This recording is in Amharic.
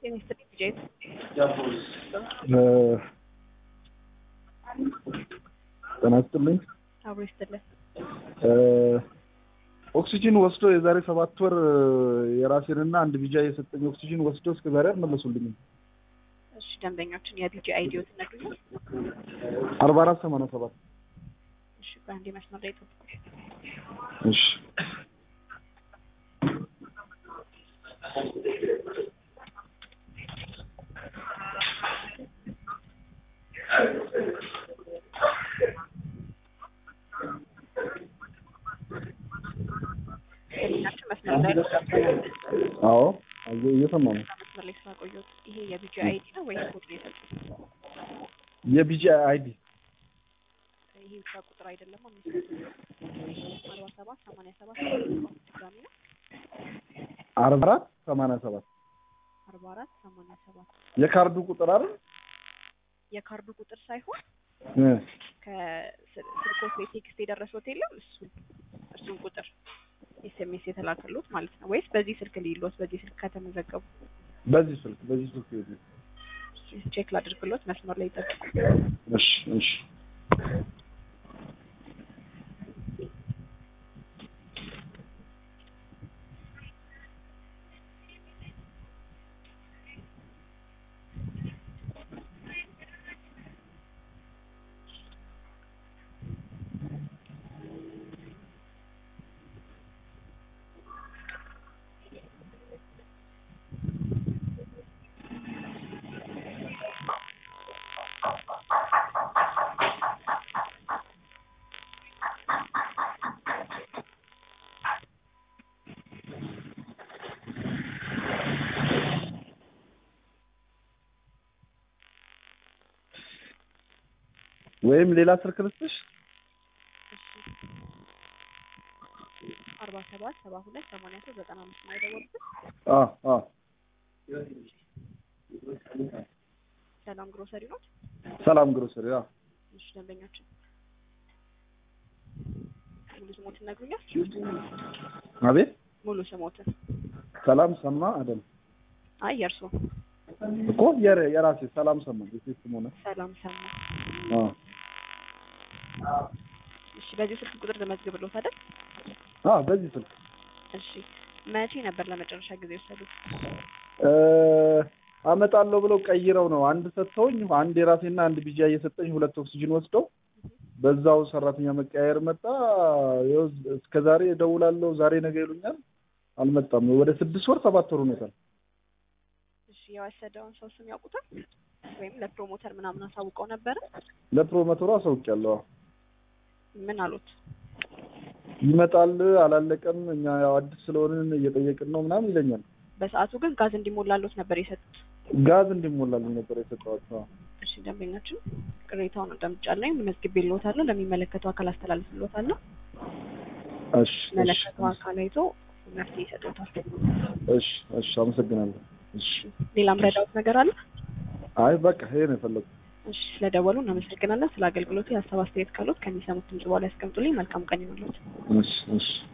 ጤና ይስጥልኝ ልጄ። ጤና ይስጥልኝ። አብሮ ይስጥልን። ኦክሲጂን ወስዶ የዛሬ ሰባት ወር የራሴንና አንድ ቢጃ የሰጠኝ ኦክሲጂን ወስዶ እስከ ዛሬ አልመለሱልኝም። እሺ ደንበኛችን የቢጂ አይዲዮ ትነግሩኛል? አርባ አራት ሰማንያ ሰባት እሺ በአንዴ መስመር ላይ ጠብቁ። እሺ ደንበኛችን መስመር ላይ አዎ እየ- እየሰማሁ ነው። መስመር ላይ ስላቆየሁት ይሄ የቢጂ አይዲ ነው ወይስ ኮድ ነው የሰጡት? የቢጂ አይዲ ይሄ ብቻ ቁጥር አይደለም። አምስት አርባ ሰባት ሰማንያ ሰባት ድጋሚ ነው አርባ አራት ሰማንያ ሰባት አርባ አራት ሰማንያ ሰባት የካርዱ ቁጥር አይደል? የካርዱ ቁጥር ሳይሆን እ ከስልኮት ላይ ቴክስት የደረሰው የለም እሱን እሱን ቁጥር ኤስኤምኤስ የተላከሉት ማለት ነው ወይስ በዚህ ስልክ ሊሎት በዚህ ስልክ ከተመዘገቡ በዚህ ስልክ በዚህ ስልክ ይሄዱ። ቼክ ላድርግሎት መስመር ላይ ይጠብቁ እሺ እሺ ወይም ሌላ ስልክ ልስጥሽ? አርባ ሰባት ሰባ ሁለት ሰማንያ ሶስት ዘጠና አምስት ነው የደወሉት አ አ ሰላም ግሮሰሪ ኖት ሰላም ግሮሰሪ አ እሺ ደንበኛችን ሙሉ ስሞትን ነግሩኛል አቤት ሙሉ ስሞትን ሰላም ሰማ አይደል አይ የእርሶ እኮ የረ የራሴ ሰላም ሰማ የሴት ስም ሆነ ሰላም ሰማ አ እሺ በዚህ ስልክ ቁጥር ተመዝግብሎት አይደል አ በዚህ ስልክ እሺ መቼ ነበር ለመጨረሻ ጊዜ የወሰዱት እ አመጣለሁ ብለው ቀይረው ነው አንድ ሰጥተውኝ አንድ የራሴና አንድ ቢጃ እየሰጠኝ ሁለት ኦክሲጅን ወስደው በዛው ሰራተኛ መቀያየር መጣ። ይኸው እስከ ዛሬ እደውላለሁ ዛሬ ነገ ይሉኛል፣ አልመጣም። ወደ ስድስት ወር ሰባት ወር ሆኖታል። እሺ የወሰደውን ሰው ስም ያውቁታል ወይም ለፕሮሞተር ምናምን አሳውቀው ነበረ ለፕሮሞተሩ አሳውቂያለሁ። ምን አሉት ይመጣል፣ አላለቀም፣ እኛ ያው አዲስ ስለሆንን እየጠየቅን ነው ምናምን ይለኛል። በሰዓቱ ግን ጋዝ እንዲሞላሎት ነበር የሰጡት ጋዝ እንዲሞላልን ነበር የሰጠኋቸው። እሺ ደንበኛችን ቅሬታውን አዳምጫለሁ መዝግቤልዎታለሁ ለሚመለከተው አካል አስተላልፍልዎታለሁ እሺ እሺ መለከተው አካል አይቶ መፍትሄ ይሰጡታል እሺ እሺ፣ አመሰግናለሁ። እሺ ሌላም ረዳውት ነገር አለ አይ በቃ ይሄ ነው የፈለጉት። እሺ ስለደወሉ እናመሰግናለን ስለ አገልግሎቱ የሀሳብ አስተያየት ካሉት ከሚሰሙት ድምጽ በኋላ ያስቀምጡልኝ መልካም ቀን ይሁንልዎት እሺ እሺ